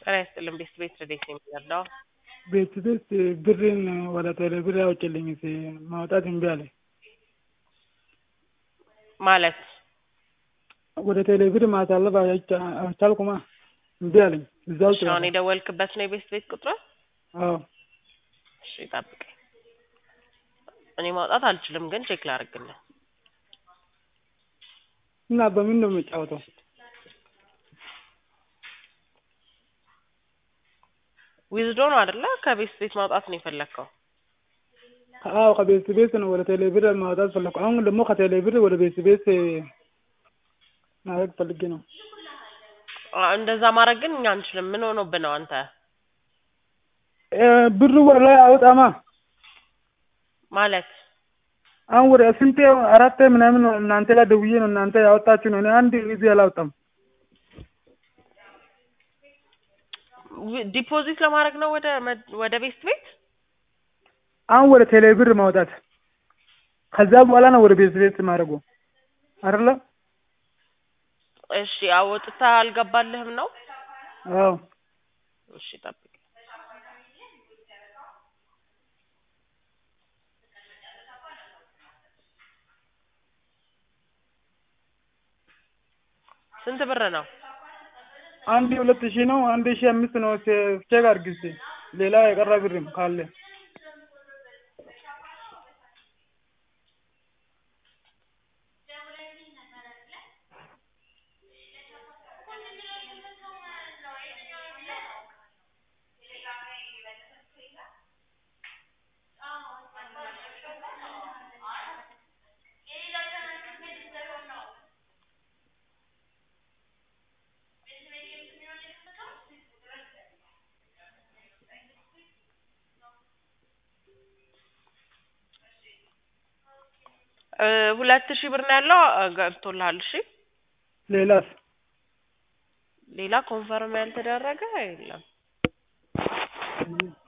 ጤና ይስጥልን ቤት ቤት ረዴት ነው የሚረዳው? ቤት ቤት ብሬን ወደ ቴሌ ብር አውጭልኝ ሲ ማውጣት እምቢ አለኝ። ማለት ወደ ቴሌ ብር ማሳለፍ አይቻ- አልቻልኩማ እምቢ አለኝ። እዛው እሺ፣ አሁን የደወልክበት ነው የቤት ቤት ቁጥር? አዎ እሺ ጠብቀኝ። እኔ ማውጣት አልችልም፣ ግን ቼክ ላደርግልህ። እና በምን ነው የምጫወተው? ዊዝድሮ ነው አይደለ? ከቤት ቤት ማውጣት ነው የፈለግከው? አዎ ከቤት ቤት ነው ወደ ቴሌ ብር ማውጣት ፈለኩ። አሁን ደግሞ ከቴሌ ብር ወደ ቤት ቤት ማድረግ ፈልጌ ነው። አ- እንደዛ ማድረግ ግን እኛ አንችልም። ምን ሆኖብህ ነው አንተ? እ ብሩ ወደ ላይ አውጣማ ማለት አሁን ወደ ስንቴ አራቴ ምናምን ነው እናንተ ላይ ደውዬ ነው እናንተ ያወጣችሁ ነው። እኔ አንድ ጊዜ አላወጣም። ዊ- ዲፖዚት ለማድረግ ነው ወደ መ- ወደ ቤት ቤት? አሁን ወደ ቴሌ ብር ማውጣት ከዛ በኋላ ነው ወደ ቤት ቤት ማድረጉ አይደለ? እሺ አወጥተህ አልገባልህም ነው? አዎ እሺ ጠብቅ። ስንት ብር ነው? አንድ ሁለት ሺህ ነው። አንድ ሺህ አምስት ነው። ቼ- ቼክ አድርጊ እስኪ ሌላ የቀረ ብርም ካለ እ ሁለት ሺህ ብር ነው ያለው እ ገብቶልሃል። እሺ ሌላስ ሌላ ኮንፈርም ያልተደረገ የለም።